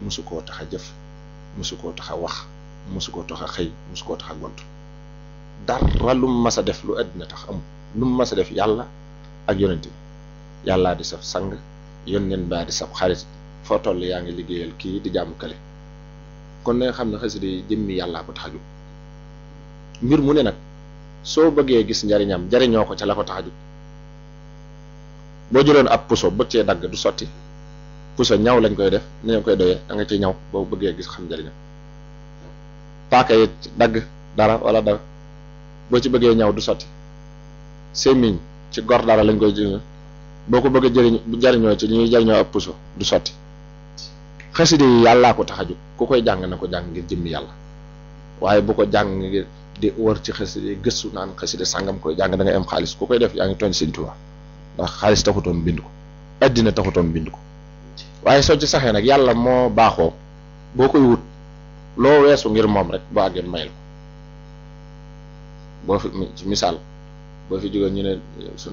mosu koo tax a jëf mosu koo tax a wax mosu koo tax a xëy mosu koo tax a gont dara lu mu mas a def lu àddina tax amul lu mu mas a def yàlla ak yonent bi yàllaa di saf sang yónneen baa di saf xarit foo toll yaa ngi liggéeyal kii di jàmm kale kon na nga xam ne xasida yi jëmmi yàllaa ko tax a jóg mbir mu ne nag soo bëggee gis njariñam jariñoo ko ca la ko tax a jóg boo jëloon ab puso bëgg cee dagg du sotti puso ñaw lañ koy def ni ñu koy doyee da nga ci ñaw boo bëggee gis xam njariñam paaka yi dagg dara wala dara boo ci bëggee ñaw du sotti sémmiñ ci gor dara lañ koy jëriñoo boo ko bëggee jëriñ jariñoo ci ñuy jariñoo ab puso du sotti xasida yi yàllaa ko tax a jóg ku koy jàng na ko jàng ngir jëmmi yàlla waaye bu ko jàng ngir di wër ci xasida yi gëstu naan xasida sàngam koy jàng da ngay am xaalis ku koy def yaa ngi tooñ Sëñ Tuubaa ndax xaalis taxutoon bind ko addina taxutoon bind ko waaye soo ci saxee nag yàlla moo baaxoo boo koy wut loo weesu ngir moom rek boo àggee mayal ko boo fi ci misaal boo fi jógee ñu ne